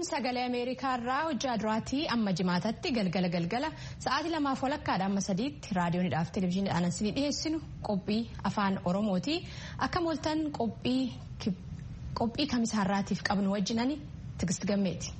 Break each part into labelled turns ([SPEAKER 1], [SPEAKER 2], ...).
[SPEAKER 1] kun sagalee ameerikaa irraa hojjaa duraatii amma jimaatatti galgala galgala sa'aatii lamaaf walakkaadha amma sadiitti raadiyoonidhaaf televezyiiniidhaan isinii dhiyeessinu qophii afaan oromooti akka mooltan qophii kamisaarraatiif qabnu wajjinani tigist gammeeti.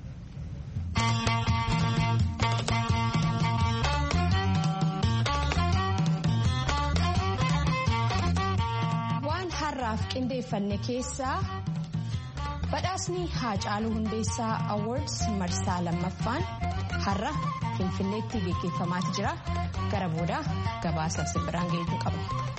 [SPEAKER 1] waan har'aaf qindeeffanne keessaa. badhaasni haacaaluu hundeessaa awards marsaa lammaffaan har'a finfinneetti geggeeffamaati jira gara booda gabaasa simbiraan geejjuu qaba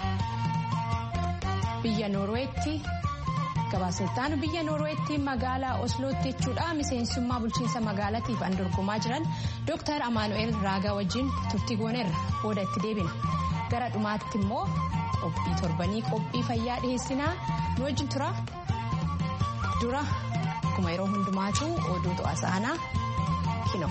[SPEAKER 1] biyya noorweetti gabaasneettaan biyya noorweetti magaalaa oslootti jechuudha miseensummaa bulchiinsa magaalaatiif an dorgomaa jiran dooktar amaanu'eel raagaa wajjin turtii gooneerra booda itti deebina gara dhumaatti immoo qophii torbanii qophii fayyaa dhiheessinaa nu wajjin tura. dura akkuma yeroo hundumaatu oduu to'asa aanaa kino.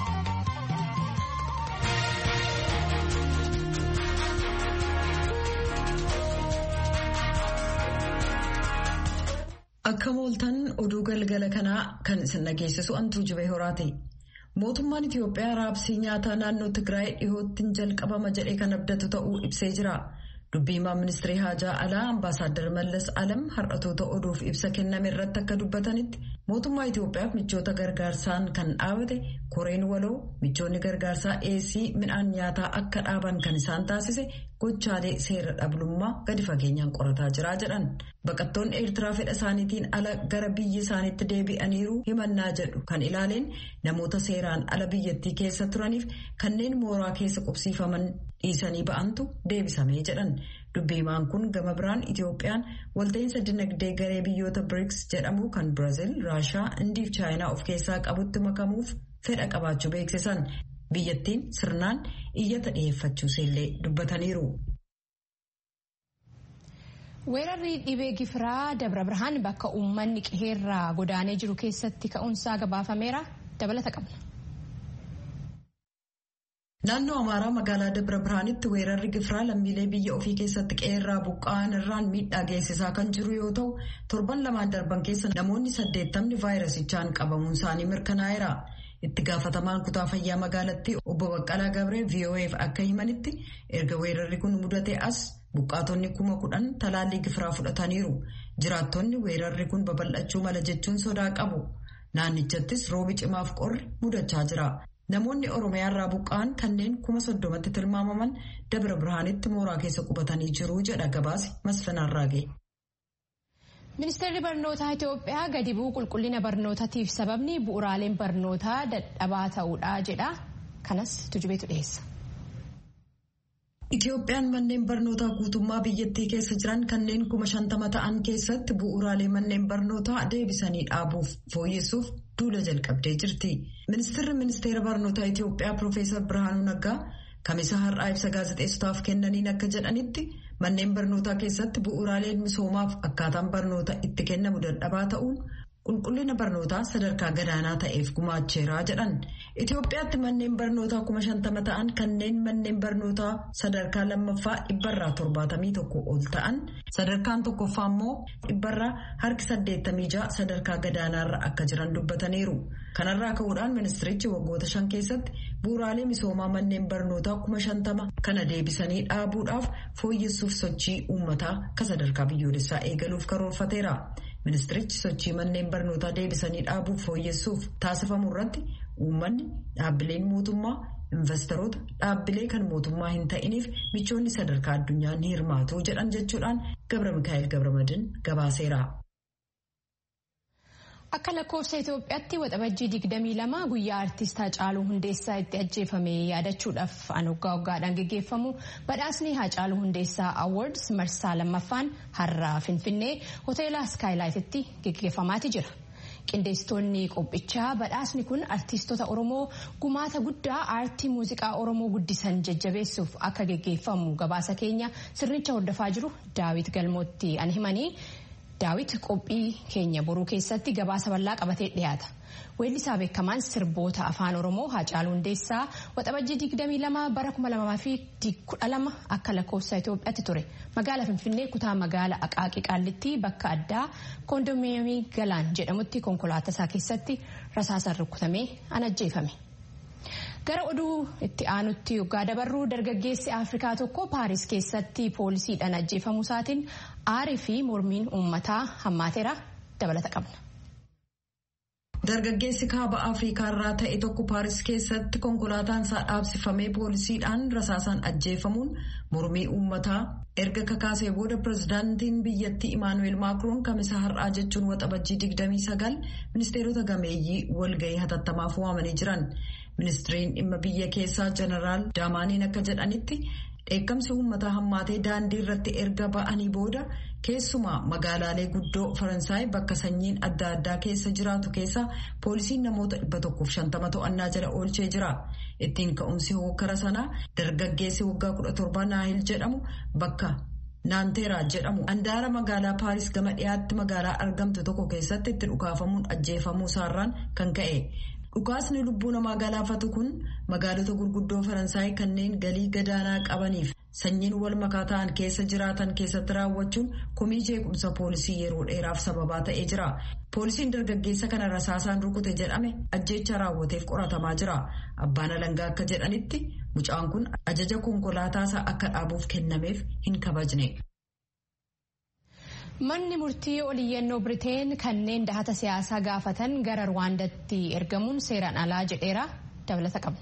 [SPEAKER 2] Akka mooltan oduu galgala kanaa kan isin dhageessisu antuu jibee horaati. Mootummaan Itiyoophiyaa raabsii nyaataa naannoo Tigraay dhihootti jalqabama jedhee kan abdatu ta'uu ibsee jira. Dubbiimaan ministirii haajaa alaa ambaasaaddar Mallas Alam har'atoota oduuf ibsa kenname irratti akka dubbatanitti mootummaa Itiyoophiyaaf michoota gargaarsaan kan dhaabate koreen waloo michoonni gargaarsaa dhiyeessii midhaan nyaataa akka dhaaban kan isaan taasise gochaalee seera dhablummaa gadi fageenyaan qorataa jira jedhan. Baqattoonni Eertiraa fedha isaaniitiin ala gara biyya isaaniitti deebi'aniiru himannaa jedhu kan ilaaleen namoota seeraan ala biyyattii keessa turaniif kanneen mooraa keessa qubsiifaman dhiisanii ba'antu deebisamee jedhan. Dubbiimaan kun gama biraan Itiyoophiyaan walta'iinsa dinagdee garee biyyoota BRICS jedhamu kan Biraazil, Raashaa, Indiif Chaayinaa of keessaa qabutti makamuuf fedha qabaachuu beeksisan. Biyyattiin sirnaan iyyata dhiyeeffachuusillee dubbataniiru.
[SPEAKER 1] Weerarri dhibee gifiraa Dabra Birhaan bakka uummanni qe'eerraa godaanee jiru keessatti ka'uunsaa gabaafameera dabalata qabna.
[SPEAKER 2] Naannoo Amaaraa magaalaa Dabra Birhaanitti weerarri gifiraa lammiilee biyya ofii keessatti qe'eerraa buqqa'an irraan miidhaa geessisaa kan jiru yoo ta'u torban lamaan darban keessa namoonni saddeettamni vaayirasichaan qabamuun isaanii mirkanaa'eera. Itti gaafatamaan kutaa fayyaa magaalattii obbo Baqqalaa Gabree VOA'f akka himanitti erga weerarri kun mudate as buqqaatonni kuma kudhan talaallii gifiraa fudhataniiru. Jiraattonni weerarri kun babal'achuu mala jechuun sodaa qabu. Naannichattis roobi cimaaf qorri mudachaa jira. Namoonni Oromiyaa irraa buqqa'an kanneen kuma soddomatti tilmaamaman Dabra Birhaanitti mooraa keessa qubatanii jiru jedha gabaasi Masfinaan Raagee.
[SPEAKER 1] Ministeerri barnootaa Itoophiyaa gadi bu'uu qulqullina barnootaatiif sababni bu'uuraaleen barnootaa dadhabaa ta'uudha jedha. Kanas tujubeetu dhiyeessa.
[SPEAKER 2] Itoophiyaan manneen barnootaa guutummaa biyyattii keessa jiran kanneen kuma shantama ta'an keessatti bu'uuraalee manneen barnootaa deebisanii dhaabuuf fooyyessuuf duula jalqabdee jirti. Ministeerri ministeera barnootaa Itoophiyaa Piroofeesar Birhaanuu Naggaa kamisa har'aa ibsa gaazexeessotaaf kennaniin akka jedhanitti manneen barnootaa keessatti bu'uuraaleen misoomaaf akkaataan barnoota itti kennamu dadhabaa ta'uun qulqullina barnootaa sadarkaa gadaanaa ta'eef gumaacheeraa jedhan. Itoophiyaatti manneen barnootaa kuma shantama ta'an kanneen manneen barnootaa sadarkaa lammaffaa dhibbarraa torbaatamii tokko ol ta'an sadarkaan tokkoffaa immoo dhibbarraa harki saddeettamii ja'a sadarkaa gadaanaarra akka jiran dubbataniiru. Kanarraa ka'uudhaan ministirichi waggoota shan keessatti bu'uuraalee misoomaa manneen barnootaa kuma shantama kana deebisanii dhaabuudhaaf fooyyessuuf sochii uummataa akka sadarkaa biyyoolessaa eegaluuf karoorfateera. Ministirichi sochii manneen barnootaa deebisanii dhaabuuf fooyyessuuf taasifamu irratti uummanni dhaabbileen mootummaa investoroota dhaabbilee kan mootummaa hin ta'iniif michoonni sadarkaa addunyaa ni hirmaatu jedhan jechuudhaan Gabra Mikaa'el Gabramadin gabaaseera.
[SPEAKER 1] Akka lakkoofsa Itoophiyaatti waxabajjii 22 guyyaa artistaa Haacaaluu Hundeessaa itti ajjeefame yaadachuudhaaf an waggaa waggaadhaan geggeeffamu badhaasni Haacaaluu Hundeessaa Awards marsaa lammaffaan har'a Finfinnee hoteela Skaayilaayititti geggeeffamaati jira. Qindeessitoonni qophichaa badhaasni kun artistoota Oromoo gumaata guddaa aartii muuziqaa Oromoo guddisan jajjabeessuuf akka geggeeffamu gabaasa keenya sirnicha hordofaa jiru Daawit Galmootti an himanii. daawit qophii keenya boruu keessatti gabaasa bal'aa qabatee dhiyaata. Weellisaa beekamaan sirboota afaan Oromoo Haacaaluu Hundeessaa waxabajjii 22 bara 2012 akka lakkoofsa Itoophiyaatti ture. Magaala Finfinnee kutaa magaala Aqaaqii Qaallittii bakka addaa koondominiyeemii Galaan jedhamutti konkolaataa isaa keessatti rasaasaan rukutamee ajjeefame. Gara oduu itti aanutti yoggaa dabarruu dargaggeessi Afrikaa tokko Paaris keessatti poolisiidhaan ajjeefamuu isaatiin aarii fi mormiin uummataa hammaateera dabalata qabna.
[SPEAKER 2] Dargaggeessi kaaba Afrikaa irraa ta'e tokko Paaris keessatti konkolaataan isaa dhaabsifamee poolisiidhaan rasaasaan ajjeefamuun mormii uummataa erga kakaasee booda pirezidaantiin biyyattii Imaanuweel Maakiroon kamisa har'aa jechuun waxabajjii 29 ministeerota gameeyyii walgahii hatattamaaf waamanii jiran. Ministiriin dhimma biyya keessaa jeneraal Daamaaniin akka jedhanitti dheekkamsi uummataa hammaatee daandii irratti erga ba'anii booda keessumaa magaalaalee guddoo faransaay bakka sanyiin adda addaa keessa jiraatu keessa poolisiin namoota 150 to'annaa jala oolchee jira. Ittiin ka'umsi hokkara sanaa dargaggeessi waggaa 17 naahil jedhamu bakka naanteeraa jedhamu handaara magaalaa paaris gama dhiyaatti magaalaa argamtu tokko keessatti itti dhukaafamuun ajjeefamuu isaarraan kan ka'e. Dhukaasni lubbuu namaa galaafatu kun magaalota gurguddoo Faransaay kanneen galii gadaanaa qabaniif sanyiin wal makaa ta'an keessa jiraatan keessatti raawwachuun komii jeequmsa poolisii yeroo dheeraaf sababaa ta'ee jira. Poolisiin dargaggeessa kana rasaasaan rukute jedhame ajjeecha raawwateef qoratamaa jira. Abbaan alangaa akka jedhanitti mucaan kun ajaja konkolaataasaa akka dhaabuuf kennameef hin kabajne.
[SPEAKER 1] Manni murtii oliyyannoo Biriteen kanneen dahata siyaasaa gaafatan gara Ruwaandatti ergamuun seeraan alaa jedheera dabalata qabna.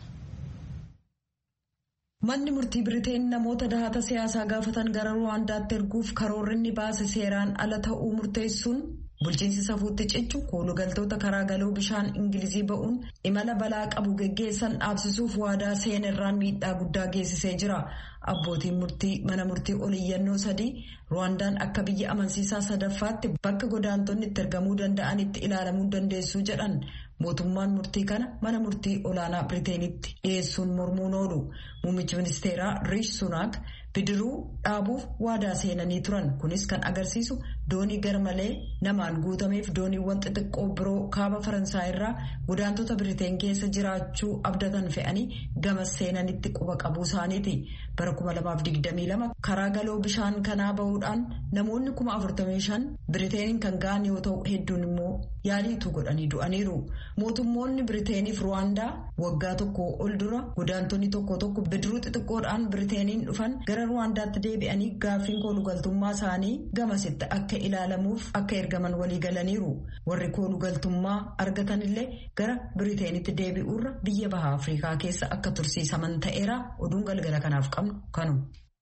[SPEAKER 2] Manni murtii Biriteen namoota dahata siyaasaa gaafatan gara Ruwaandaatti erguuf karoorri inni baase seeraan ala ta'uu murteessuun bulchiinsi safuutti cichu koolugaltoota karaa galoo bishaan Ingilizii ba'uun imala balaa qabu geggeessan dhaabsisuuf waadaa seenerraan miidhaa guddaa geessisee jira. Abbootiin murtii mana murtii oliyyannoo sadii Ruwaandaan akka biyya amansiisaa sadaffaatti bakka godaantonni itti ergamuu danda'anitti ilaalamuu dandeessu jedhan mootummaan murtii kana mana murtii olaanaa Biriteenitti dhiyeessuun mormuun oolu. Muummichi ministeeraa Riish Sunaak bidiruu dhaabuuf waadaa seenanii turan kunis kan agarsiisu doonii garmalee namaan guutameef dooniiwwan xixiqqoo biroo kaaba faransaay irraa godaantota biriteen keessa jiraachuu abdatan fe'anii gama seenanitti quba qabuu isaaniiti bara 2022 karaa galoo bishaan kanaa bahuudhaan namoonni 45 biriteeniin kan ga'an yoo ta'u hedduun immoo yaaliitu godhanii du'aniiru mootummoonni biriteeniif ruwaandaa waggaa tokko ol dura godaantonni tokko tokko bidiruu xixiqqoodhaan biriteeniin dhufan gara ruwaandaatti deebi'anii gaaffiin koolugaltummaa isaanii gamasitti akka ilaalamuuf akka ergaman walii galaniiru warri koolugaltummaa argatanillee gara biriteenitti deebi'uurra biyya baha afrikaa keessa akka tursiisaman ta'eera oduun galgala kanaaf qabnu kanu.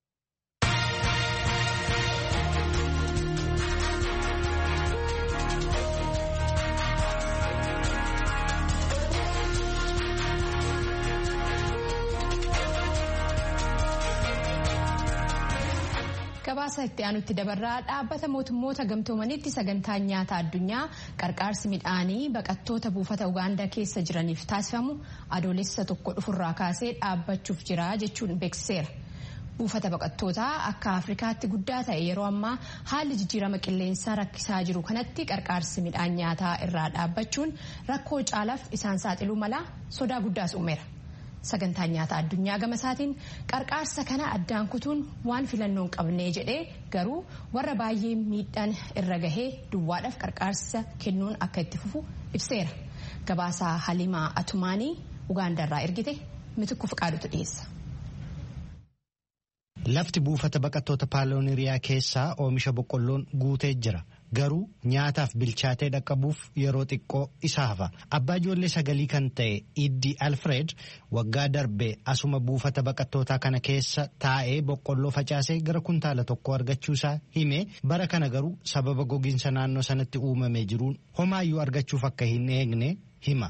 [SPEAKER 1] gabaasa itti aanutti dabarraa dhaabbata mootummoota gamtoomanitti sagantaan nyaata addunyaa qarqaarsi midhaanii baqattoota buufata ugaandaa keessa jiraniif taasifamu adoolessa tokko dhufurraa kaasee dhaabbachuuf jira jechuun beeksiseera. buufata baqattootaa akka afrikaatti guddaa ta'e yeroo ammaa haalli jijjiirama qilleensaa rakkisaa jiru kanatti qarqaarsi midhaan nyaataa irraa dhaabbachuun rakkoo caalaaf isaan saaxiluu mala sodaa guddaas uumeera. sagantaan nyaata addunyaa gama isaatiin qarqaarsa kana addaan kutuun waan filannoo hin qabnee jedhee garuu warra baay'ee miidhaan irra gahee duwwaadhaaf qarqaarsa kennuun akka itti fufu ibseera gabaasaa halimaa atumaanii ugaandarraa ergite mitikku fiqaadutu dhiyeessa.
[SPEAKER 3] Lafti buufata baqattoota paalooniriyaa keessaa oomisha boqqolloon guutee jira. Garuu nyaataaf bilchaatee dhaqqabuuf yeroo xiqqoo isa hafa. Abbaa ijoollee sagalii kan ta'e Iddi Alfred waggaa darbe asuma buufata baqattootaa kana keessa taa'ee boqqolloo facaasee gara kuntaala tokko argachuusaa hime bara kana garuu sababa gogiinsa naannoo sanatti uumamee jiruun homaayyuu argachuuf akka hin eegne hima.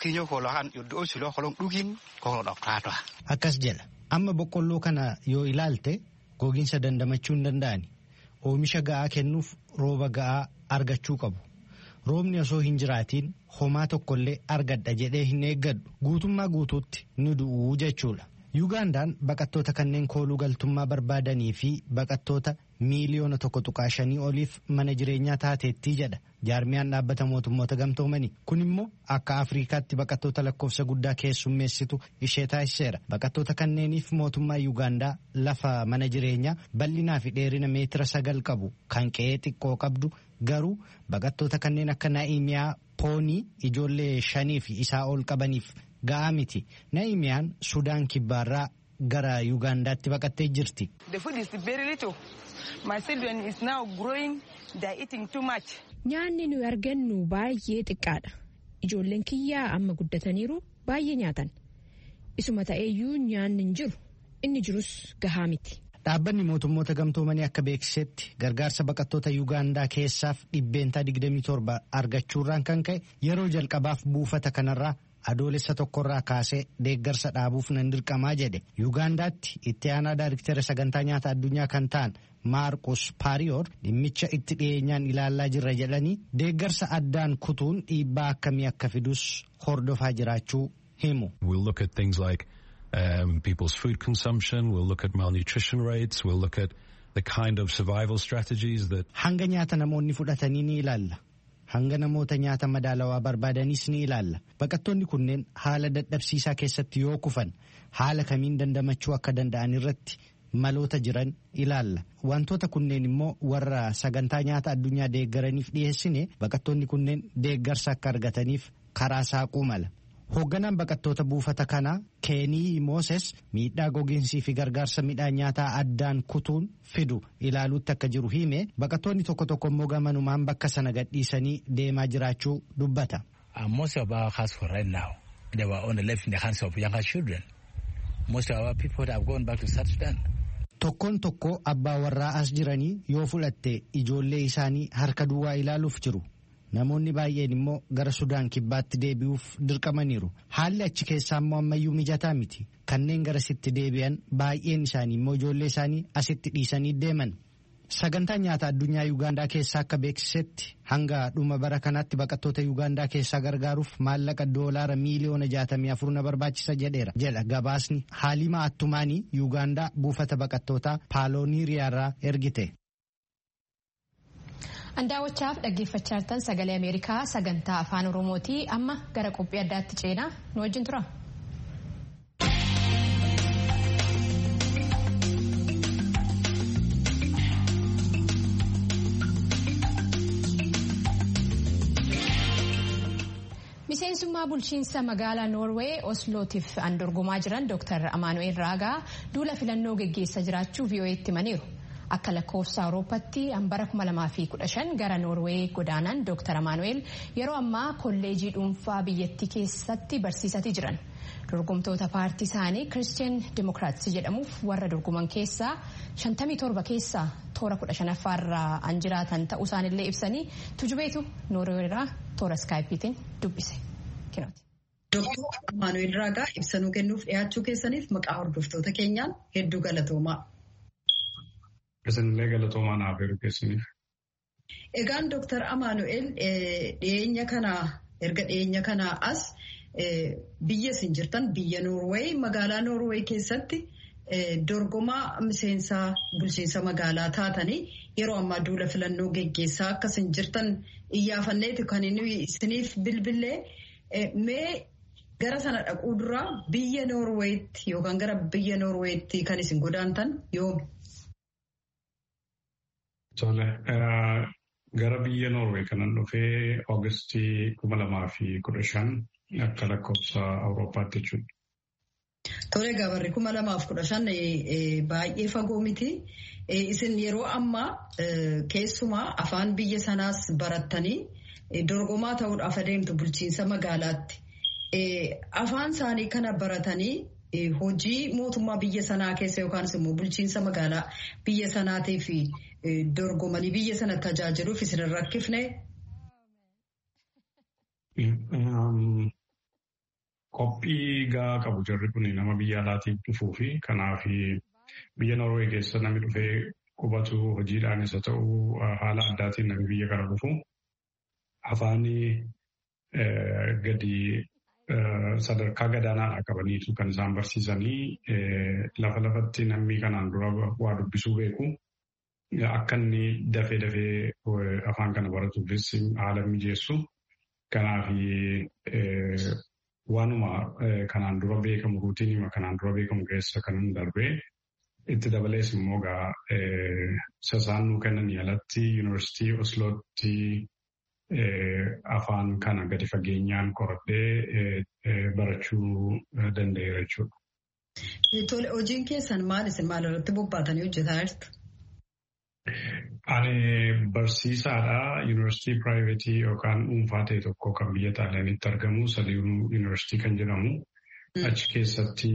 [SPEAKER 3] Akkas jedha. Amma boqqolloo kana yoo ilaalte gogiinsa dandamachuu hin danda'ani. Oomisha ga'aa kennuuf rooba ga'aa argachuu qabu. Roobni osoo hin jiraatiin homaa tokkollee argadha jedhee hin eeggadhu. Guutummaa guutuutti ni du'uu jechuudha. Yugaandaan baqattoota kanneen kooluu galtummaa barbaadanii fi baqattoota miiliyoona tokko tuqaa shanii oliif mana jireenyaa taateettii jedha jaarmiyaan dhaabbata mootummoota gamtoomanii kun immoo akka afriikaatti baqattoota lakkoofsa guddaa keessummeessitu ishee taasiseera baqattoota kanneeniif mootummaa yuugaandaa lafa mana jireenyaa bal'inaa fi dheerina meetira sagal qabu kan qe'ee xiqqoo qabdu garuu baqattoota kanneen akka naa'imiyaa poonii ijoollee shanii fi isaa ol qabaniif ga'aa miti naa'imiyaan sudaan kibbaarraa gara yuugaandaatti baqattee jirti.
[SPEAKER 1] Nyaanni nuyi argannu baay'ee xiqqaadha. Ijoolleen kiyyaa amma guddataniiru baay'ee nyaatan. Isuma ta'eeyyuu nyaanni hin jiru. Inni jirus gahaa miti.
[SPEAKER 3] Dhaabbanni mootummoota gamtoomanii akka beeksisetti gargaarsa baqattoota Yuugaandaa keessaaf dhibbeentaa 27 argachuurraan kan ka'e yeroo jalqabaaf buufata kanarraa adoolessa tokkorraa kaasee deeggarsa dhaabuuf nan dirqamaa jedhe Yuugaandaatti itti aanaa daariktera sagantaa nyaata addunyaa kan ta'an Maarqus Paariyoor dhimmicha itti dhiyeenyaan ilaallaa jirra jedhanii deeggarsa addaan kutuun dhiibbaa akkamii akka fidus hordofaa jiraachuu himu.
[SPEAKER 4] um, people's food consumption. We'll look at malnutrition rates. We'll look at the kind of survival strategies that.
[SPEAKER 3] Hanga nyaata namoonni fudhatanii ni ilaalla. Hanga namoota nyaata madaalawaa barbaadanis ni ilaalla. Baqattoonni kunneen haala dadhabsiisaa keessatti yoo kufan haala kamiin dandamachuu akka danda'an irratti maloota jiran ilaalla. Wantoota kunneen immoo warra sagantaa nyaata addunyaa deeggaraniif dhiyeessine baqattoonni kunneen deeggarsa akka argataniif karaa saaquu mala. Hoogganaan baqattoota buufata kanaa Keenii Mooses miidhaa gogiinsii fi gargaarsa midhaan nyaataa addaan kutuun fidu ilaaluutti akka jiru hime baqattoonni tokko tokko immoo gamanumaan bakka sana gadhiisanii deemaa jiraachuu dubbata.
[SPEAKER 5] Most of our house for right now they were only left in the hands of younger children. Most of our people have gone back to South Sudan.
[SPEAKER 3] Tokkoon tokko abbaa warraa as jiranii yoo fudhatte ijoollee isaanii harka duwwaa ilaaluuf jiru. Namoonni baay'een immoo gara Sudaan kibbaatti deebi'uuf dirqamaniiru. Haalli achi keessaa immoo ammayyuu mijataa miti. Kanneen garasitti deebi'an baay'een isaanii immoo ijoollee isaanii asitti dhiisanii deeman. Sagantaan nyaata addunyaa Yuugaandaa keessaa akka beeksisetti hanga dhuma bara kanaatti baqattoota Yuugaandaa keessaa gargaaruuf maallaqa doolaara miiliyoona jaatamii afur na barbaachisa jedheera jedha gabaasni Haalima Attumaanii Yuugaandaa buufata baqattootaa Paalooniiriyaarraa ergite.
[SPEAKER 1] Andaawwachaaf dhaggeeffachaa jirtan sagalee Ameerikaa sagantaa afaan Oromooti amma gara qophii addaatti ceenaa nu wajjin tura. Miseensummaa bulchiinsa magaalaa Noorwee Oslootiif an dorgomaa jiran Dr. Amaanu'eel Raagaa duula filannoo geggeessaa jiraachuu VOA'tti himaniiru. Akka lakkoofsa Awurooppaatti hambara 2015 gara Noorwee godaanan Dr. Amaanu'eel yeroo ammaa kolleejii dhuunfaa biyyattii keessatti barsiisatii jiran. Dorgomtoota paartii isaanii Kiristiyaan Dimookiraatsi jedhamuuf warra dorgoman keessaa 57 keessaa toora 15 irraa an jiraatan ta'uu isaanillee ibsanii tujubeetu Noorweerraa toora iskaayipiitiin dubbise.
[SPEAKER 2] Dr. Amaanu'eel Raagaa ibsanuu kennuuf dhiyaachuu keessaniif maqaa hordoftoota keenyaan hedduu galatoomaa.
[SPEAKER 6] Isinillee galatoomaa naaf yeroo keessaniif.
[SPEAKER 2] Egaan Dooktar Amaanu'eel dhiyeenya kanaa erga dhiyeenya kanaa as biyya isin jirtan biyya Noorweey magaalaa Noorweey keessatti dorgomaa miseensaa bulchiinsa magaalaa taatanii yeroo ammaa duula filannoo geggeessaa akka isin jirtan iyyaafanneeti kan inni isiniif bilbilee mee gara sana dhaquu duraa biyya Noorweetti yookaan gara biyya Noorweetti kan isin godaantan yoomi?
[SPEAKER 6] Tole, gara biyya Noorwee kanan dhufee Oogustii kuma lamaa fi kudha shan akka lakkoofsa Awurooppaatti jechuudha.
[SPEAKER 2] Tole gabarri kuma lamaaf kudha shan baay'ee fagoo miti. Isin yeroo ammaa keessumaa afaan biyya sanaas barattanii dorgomaa ta'uudhaaf adeemtu bulchiinsa magaalaatti. Afaan isaanii kana baratanii hojii mootummaa biyya sanaa keessa yookaanis immoo bulchiinsa magaalaa biyya sanaatiif dorgomanii biyya sana tajaajiluuf isin hin rakkifne.
[SPEAKER 6] Qophii gaa qabu jarri kun nama biyya alaatiif dhufuu fi kanaaf biyya Noorwee keessa namni dhufee qubatu hojiidhaanis haa ta'u haala addaatiin namni biyya kana dhufu afaanii gadi sadarkaa gadaanaa qabaniitu kan isaan barsiisanii lafa lafatti namni kanaan dura waa dubbisuu beeku. akka inni dafee dafee afaan kana baratuufis haala mijeessu. Kanaaf waanuma kanaan dura beekamu ruutiinima kanaan dura beekamu keessa kan darbee itti dabalees immoo gaa sasaannuu kennanii alatti yuunivarsiitii Oslootti afaan kana gadi fageenyaan qoradhee barachuu danda'eera jechuudha.
[SPEAKER 2] Tole hojiin keessan maal isin maal irratti bobbaatanii hojjetaa jirtu?
[SPEAKER 6] Ani barsiisaadha. Yuunivarsiitii piraayiveetii yookaan dhuunfaa ta'e tokko kan biyya Xaaliyaanitti argamu Saliinuu Yuunivarsiitii kan jedhamu. Achi keessatti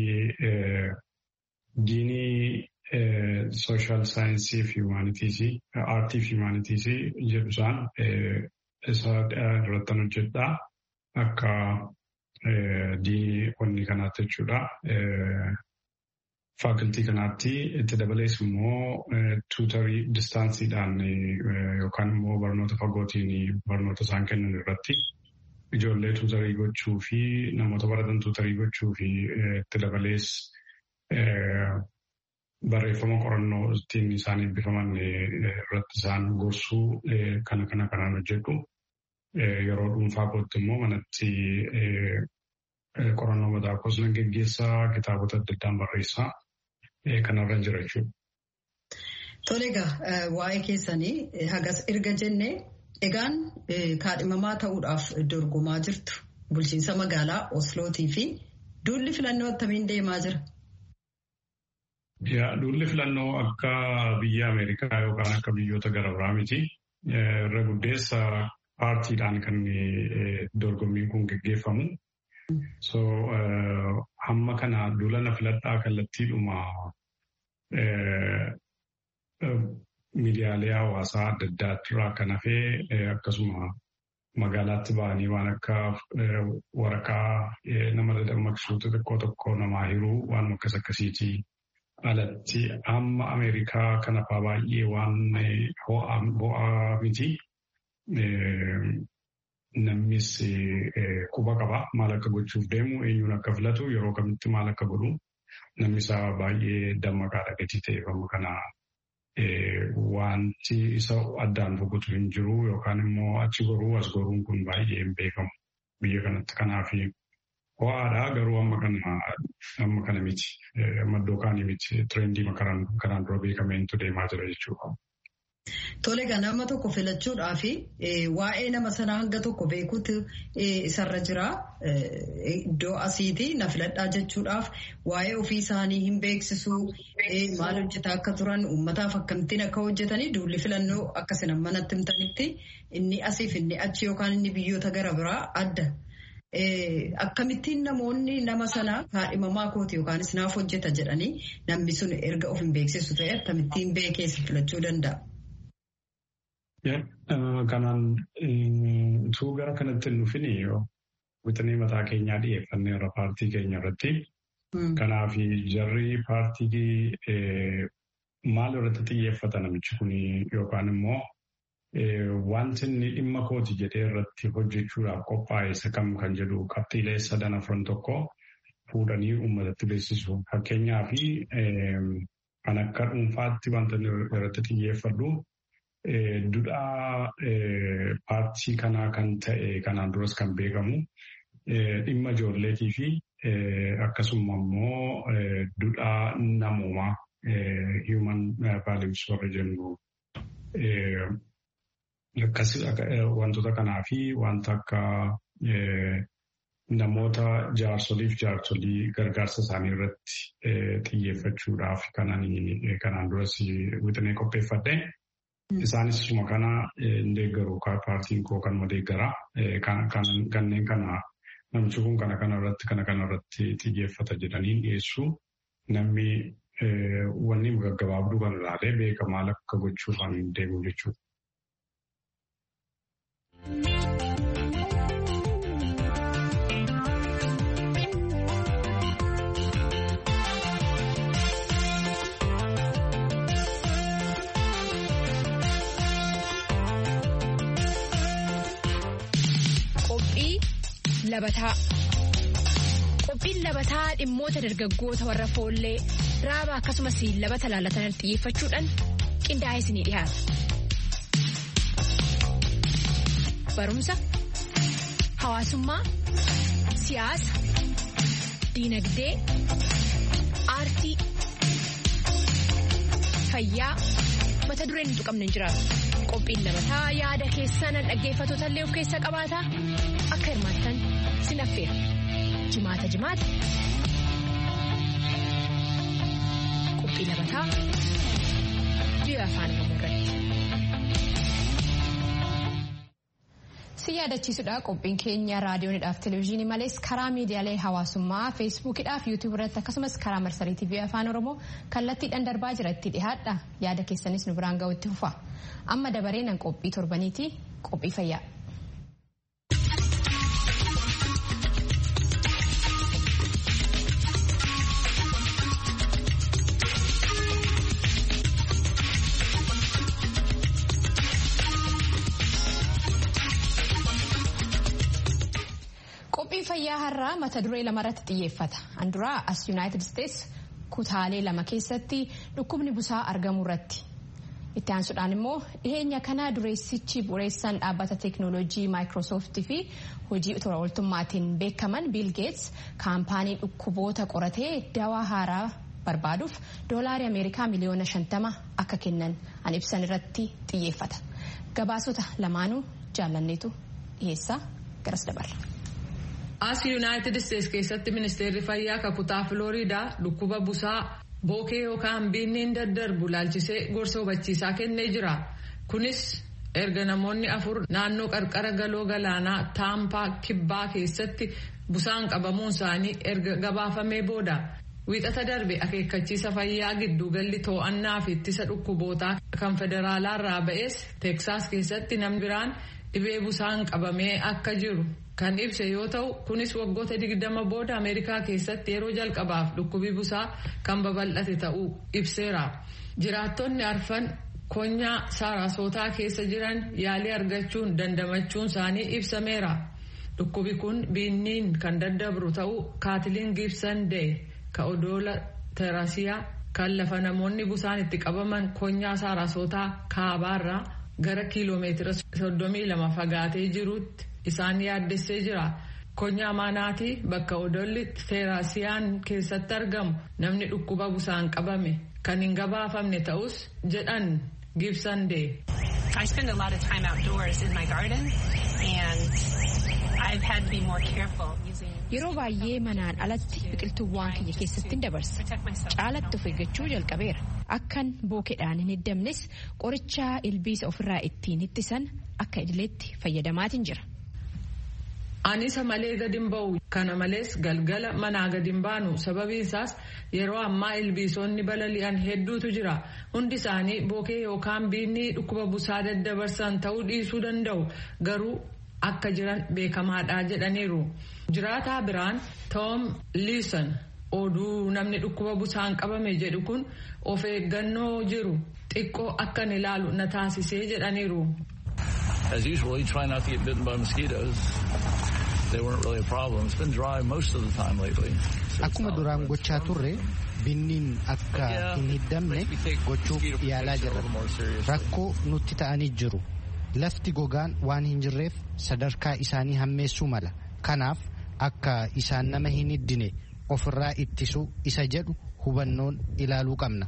[SPEAKER 6] diinii sooshaal saayinsii fi humaanitiisii, aartii fi humaanitiisii jedhu isaan isa irratti hojjedha. Akka diinii wanni kanaatti jechuudha. Faakiltii kanaatti itti dabalees immoo tuutarii distaansiidhaan yookaan immoo barnoota fagootiin barnoota isaan kennan irratti ijoollee tuutarii gochuu fi namoota baratan tuutarii gochuu fi itti dabalees barreeffama qorannoo ittiin isaan eebbifaman irratti isaan gorsuu kana kana kanaan hojjedhu. Yeroo dhuunfaa kootti immoo manatti qorannoo mataa koos nan geggeessaa kitaabota adda addaan barreessaa kanarra jira jechuudha.
[SPEAKER 2] Tole egaa waa'ee keessanii hagas erga jennee egaan kaadhimamaa ta'uudhaaf dorgomaa jirtu bulchiinsa magaalaa Oslootii fi duulli filannoo attamiin deemaa jira?
[SPEAKER 6] Duulli filannoo akka biyya Ameerikaa yookaan akka biyyoota gara biraa miti. Irra guddeessa paartiidhaan kan dorgommiin kun geggeeffamu. So hamma kana duulana filadhaa kallattiidhuma miidiyaalee hawaasaa adda addaarraa kan hafee akkasuma magaalaatti ba'anii waan akka waraqaa nama dammaqsuu xixiqqoo tokko namaa hiruu waan akkas akkasiitii alatti amma Ameerikaa kana fa'aa baay'ee waan ho'aa miti. Namnis quba qaba maal akka gochuuf deemu eenyuun akka filatu yeroo kamitti maal akka godhu namni isaa baay'ee dammaqaadha gatii ta'eef amma kana wanti isa addaan boqotu hin jiru yookaan immoo achi goruu as goruun kun baay'ee hin beekamu biyya kanatti kanaaf ho'aadha garuu amma kana amma kana miti amma iddoo kaanii miti tireendii kanaan dura beekameentu deemaa jira jechuudha.
[SPEAKER 2] Tole egaa nama tokko filachuudhaa fi waa'ee nama sanaa hanga tokko beekuutu isarra jira. Iddoo asiiti na filadhaa jechuudhaaf waa'ee ofii isaanii hin beeksisuu maal hojjetaa akka turan uummataaf akkamittiin akka hojjetanii duulli filannoo akkasina manatti himtanitti inni asiif inni achi yookaan inni biyyoota gara biraa adda. Akkamittiin namoonni nama sanaa kaadhimamaa kooti yookaanis naaf hojjeta jedhanii namni sun erga of hin beeksisu ta'e akkamittiin beekeessa filachuu danda'a.
[SPEAKER 6] Kanaan utuu gara kanatti hin dhufin wixinee mataa keenyaa dhiyeeffanneerra paartii keenya irratti. Kanaaf jarri paartii maal irratti xiyyeeffata namichi kun yookaan immoo wanti inni dhimma kooti jedhee irratti hojjechuudhaaf qophaa'e isa kam kan jedhu qabxiilee sadan afran tokko fuudhanii uummatatti beeksisu. Fakkeenyaaf kan akka dhuunfaatti wanta irratti xiyyeeffadhu. Dudhaa paartii kanaa kan ta'e kanaan duras kan beekamu dhimma ijoolleetii fi akkasuma immoo dudhaa namoomaa human values warra jennu wantoota kanaa fi wanta akka namoota jaarsoliif jaarsolii gargaarsa isaanii irratti xiyyeeffachuudhaaf kanaan duras wixinee qopheeffadhe. Isaanis isuma kana hin deeggaru paartiin koo kanuma deeggara. Kanneen kana namichi kun kana kana irratti kana kana irratti xiyyeeffata jedhanii dhiyeessu namni wanni gaggabaabduu kan ilaalee beeka maal akka gochuuf kan deemu jechuudha.
[SPEAKER 1] Labataa Qophiin labataa dhimmoota dargaggoota warra foollee raaba akkasumas labata laalatan xiyyeeffachuudhaan
[SPEAKER 7] qindaa'ee isinii dhiyaata. Barumsa, hawaasummaa, siyaasa, diinagdee, aartii, fayyaa mata dureen hin tuqamne hin jiraatu. Qophiin labataa yaada keessan dhaggeeffattoota illee of keessaa qabaata akka hirmaattan sin affeera. Jimaata jimaata. Qophii labataa biyya afaan Oromoo irratti.
[SPEAKER 1] Si yaadachiisudha qophiin keenya raadiyoonidhaaf televezyiinii malees karaa miidiyaalee hawaasummaa feesbuukidhaaf yuutuub irratti akkasumas karaa marsarii tiivii afaan oromoo kallattiidhaan darbaa jira itti dhihaadha yaada keessanis nu biraan ga'utti fufa amma dabareenan qophii torbaniiti qophii fayyaa. Qophiin fayyaa har'aa mata duree lamarratti xiyyeeffata. Anduraa as Yuunaayitid Isteets kutaalee lama keessatti dhukkubni busaa argamuu irratti. Itti aansuudhaan immoo dhiheenya kana dureessichi bu'uureessaan dhaabbata teeknooloojii maayikiroosooftii fi hojii tola ooltummaatiin beekaman Biil Geets kaampaanii dhukkuboota qoratee dawaa haaraa barbaaduuf doolaarii Ameerikaa miliyoona shantama akka kennan an ibsan irratti xiyyeeffata. Gabaasota lamaanuu jaallanneetu dhiyeessaa garas dabarra.
[SPEAKER 8] as yuunaayitid isteets keessatti ministeerri fayyaa kakutaa filooriidaa dhukkuba busaa bookee yookaan biinniin daddarbu laalchisee gorsa hubachiisaa kennee jira kunis erga namoonni afur naannoo qarqara galoo galaanaa taampaa kibbaa keessatti busaan qabamuun isaanii erga gabaafamee booda wiixata darbe akeekkachiisa fayyaa gidduugalli to'annaa fi ittisa dhukkubootaa kan federaalaarraa ba'es teeksaas keessatti namni biraan dhibee busaan qabamee akka jiru. kan ibse yoo ta'u kunis waggoota digdama booda ameerikaa keessatti yeroo jalqabaaf dhukkubi busaa kan babal'ate ta'uu ibseera jiraattonni arfan konyaa saarasootaa keessa jiran yaalii argachuun dandamachuun isaanii ibsameera dhukkubi kun biinniin kan daddabru ta'uu kaatiliin giibsan dee ka odoola terasiyaa kan lafa namoonni busaan itti qabaman konyaa saarasootaa kaabaarraa gara kiiloomeetira 32 fagaatee jirutti. isaan yaaddessee jira konyaa maanaatii bakka odolli teerasiyaan keessatti argamu namni dhukkuba busaan qabame kan hin gabaafamne ta'us jedhan gibsan dee.
[SPEAKER 9] I spend a lot of time outdoors in my garden and I've had to be more careful using
[SPEAKER 7] Yeroo baay'ee manaan alatti biqiltuuwwan kiyya keessatti dabarsa. Caalatti of eeggachuu jalqabeera. Akkan bookeedhaan hin hiddamnes qoricha ilbiisa ofirraa ittiin ittisan akka idileetti fayyadamaatiin jira.
[SPEAKER 8] Anisa malee gadi hin ba'u. Kana malees galgala manaa gadi hin baanu. Sababiin isaas yeroo ammaa ilbiisonni balali'an hedduutu jira. Hundi isaanii bookee yookaan biinni dhukkuba busaa daddabarsan ta'uu dhiisuu danda'u. Garuu akka jiran beekamaadha jedhaniiru. Jiraataa biraan Tom Leeson oduu namni dhukkuba busaan qabame jedhu kun of eeggannoo jiru xiqqoo akkan ilaalu na taasisee jedhaniiru.
[SPEAKER 10] As usual, you try not to get bitten by mosquitoes. They weren't really a problem. It's been dry most of the time lately.
[SPEAKER 3] Akkuma duraan gochaa turre binniin akka hin hiddamne gochuuf yaalaa jirra. Rakkoo nutti ta'anii jiru. Lafti gogaan waan hin jirreef sadarkaa isaanii hammeessuu mala. Kanaaf akka isaan nama hin hiddine ofirraa ittisuu isa jedhu hubannoon ilaaluu qabna.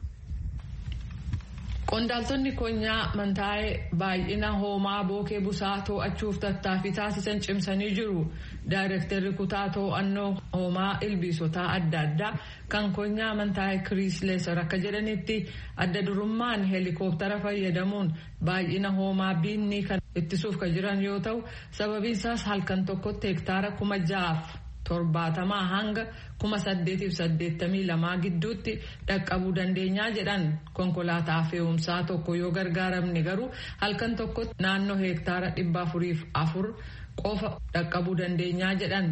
[SPEAKER 8] Qondaaltonni konyaa mantaa'ee baay'ina hoomaa bookee busaa to'achuuf tattaaffii taasisan cimsanii jiru. Daayirektarri kutaa to'annoo hoomaa ilbiisotaa adda addaa kan konyaa mantaa'ee Kiriis Leesar akka jedhanitti adda durummaan heelikooptara fayyadamuun baay'ina hoomaa biinni kan ittisuuf kan jiran yoo ta'u sababiin isaas halkan tokkotti hektaara kuma ja'aaf torbaatamaa hanga kuma saddeetiif saddeettamii lamaa gidduutti dhaqqabuu dandeenyaa jedhan konkolaataa fe'umsaa tokko yoo gargaaramne garuu halkan tokkotti naannoo hektaara dhibba afuriif afur qofa dhaqqabuu dandeenyaa jedhan.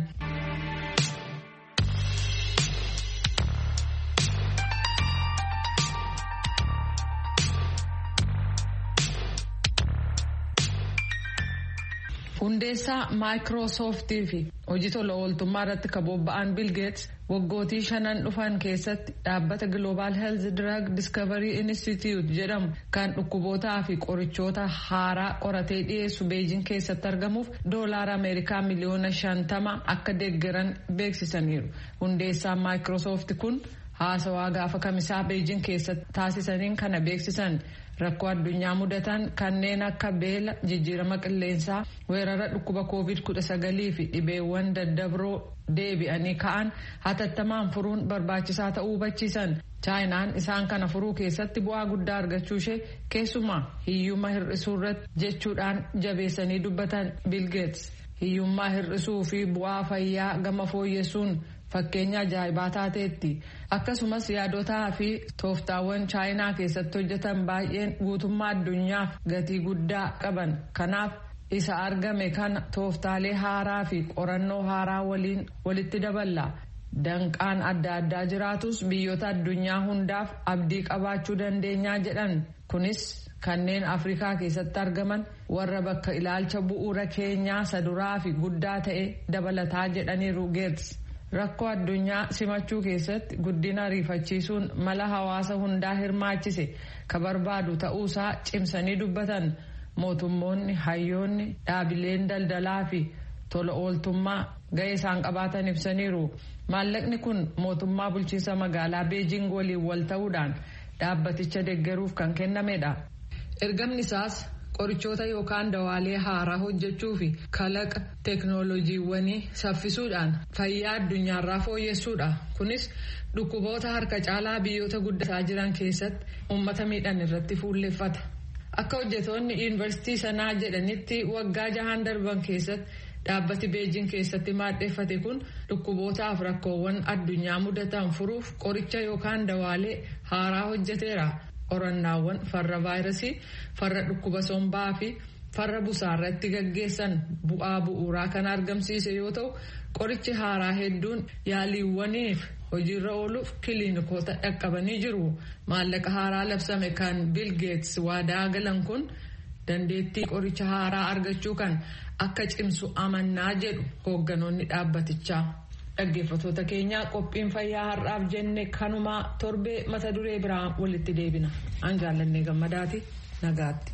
[SPEAKER 8] hundeessaa maayikiroosooftii fi hojii tola ooltummaa irratti kan bobba'an bilgeets waggootii shanan dhufan keessatti dhaabbata global health drug discovery institute jedhamu kan dhukkubootaa fi qorichoota haaraa qoratee dhiyeessu beejin keessatti argamuuf doolaara ameerikaa miliyoona shantama akka deeggaran beeksisaniiru hundeessaan maayikiroosoofti kun haasawaa gaafa kamisaa beejin keessatti taasisaniin kana beeksisan. rakkoo addunyaa mudatan kanneen akka beela jijjiirama qilleensaa weerara dhukkuba covid 19 fi dhibeewwan daddabroo deebi'anii ka'an hatattamaan furuun barbaachisaa ta'uu hubachiisan chaayinaan isaan kana furuu keessatti bu'aa guddaa argachuu ishee keessumaa hiyyummaa hir'isuu irratti jechuudhaan jabeessanii dubbatan bilgeets hiyyummaa hir'isuu fi bu'aa fayyaa gama fooyyessuun fakkeenya ajaa'ibaa taateetti akkasumas yaadotaa fi tooftaawwan chaayinaa keessatti hojjetan baay'een guutummaa addunyaaf gatii guddaa qaban kanaaf isa argame kana tooftaalee haaraa fi qorannoo haaraa waliin walitti daballa danqaan adda addaa jiraatus biyyoota addunyaa hundaaf abdii qabaachuu dandeenyaa jedhan kunis kanneen afrikaa keessatti argaman warra bakka ilaalcha bu'uura keenyaa saduraa fi guddaa ta'e dabalataa jedhaniiru geets. rakkoo addunyaa simachuu keessatti guddina ariifachiisuun mala hawaasa hundaa hirmaachise ka barbaadu ta'uusaa cimsanii dubbatan mootummoonni hayyoonni dhaabileen daldalaa fi tola ooltummaa ga'ee isaan qabaatan ibsaniiru maallaqni kun mootummaa bulchiinsa magaalaa beejing waliin wal ta'uudhaan dhaabbaticha deeggaruuf kan kennamedha ergamni isaas qorichoota yookaan dawaalee haaraa hojjechuu fi kalaqa teeknooloojiiwwanii saffisuudhaan fayyaa addunyaarraa fooyyessuudha kunis dhukkuboota harka caalaa biyyoota guddataa jiran keessatti uummata miidhan irratti fuulleeffata akka hojjetoonni yuunivarsiitii sanaa jedhanitti waggaa jahaan darban keessatti dhaabbati beejin keessatti maadheeffate kun dhukkubootaaf rakkoowwan addunyaa mudatan furuuf qoricha yookaan dawaalee haaraa hojjeteera. qorannaawwan farra vaayirasii farra dhukkuba sombaa fi farra busaa irratti gaggeessan bu'aa bu'uuraa kan argamsiise yoo ta'u qorichi haaraa hedduun yaaliiwwaniif hojiirra ooluuf kiliinikoota dhaqqabanii jiru maallaqa haaraa labsame kan bilgeets waadaa galan kun dandeettii qoricha haaraa argachuu kan akka cimsu amannaa jedhu hoogganoonni dhaabbatichaa. dhaggeeffatoota keenya qophiin fayyaa har'aaf jenne kanumaa torbee mata duree biraa walitti deebina an jaallannee gammadaati nagaatti.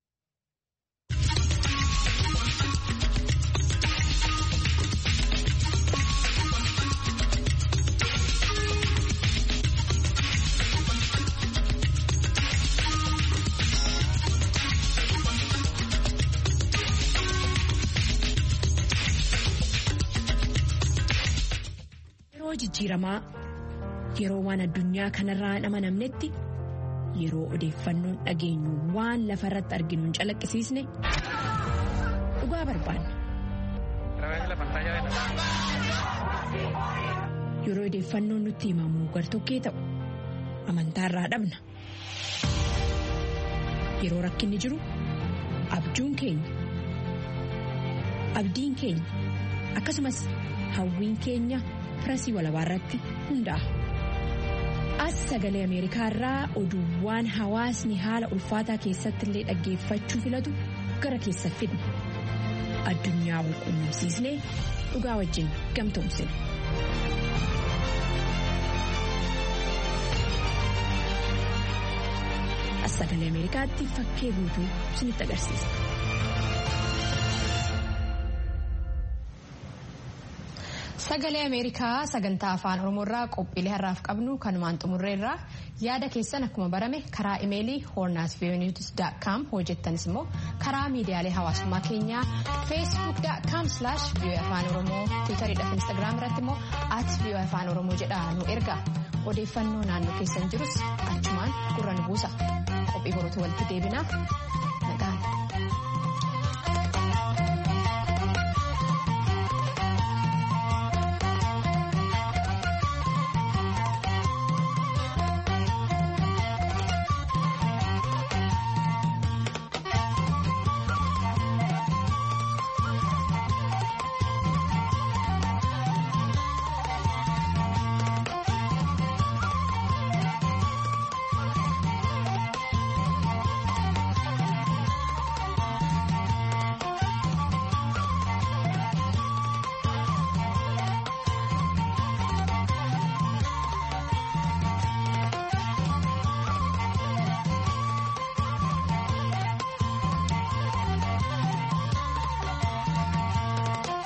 [SPEAKER 7] jijjiiramaa yeroo waan addunyaa kanarraa hin amanamnetti yeroo odeeffannoon dhageenyu waan lafa irratti arginu hin calaqqisiisne dhugaa barbaanna. yeroo odeeffannoon nutti himamu gartokkee ta'u amantaarraa dhabna yeroo rakkinni jiru abjuun keenya abdiin keenya akkasumas hawwiin keenya. pirasii walabaa irratti hundaa'a as sagalee ameerikaa irraa oduuwwan hawaasni haala ulfaataa keessatti illee dhaggeeffachuu filatu gara keessa fidna addunyaa wal quunnamsiisnee dhugaa wajjin gamtoomsina. as sagalee ameerikaatti fakkee guutuu isinitti agarsiisa.
[SPEAKER 1] Sagalee Ameerikaa sagantaa afaan Oromoorraa qophiilee har'aaf qabnu kanumaan xumurreerraa yaada keessan akkuma barame karaa imeelii hornaasviyooniwus.com hojjettanis immoo karaa miidiyaalee hawaasummaa keenyaa feesbuuk.com slash vii'oo afaan oromoo tiwutariidhaaf instaagiraam irratti immoo at vii'oo afaan oromoo jedhaa nu erga odeeffannoo naannoo keessan jirus achumaan gurra nu buusa qophii borootu walitti deebinaa nagaan.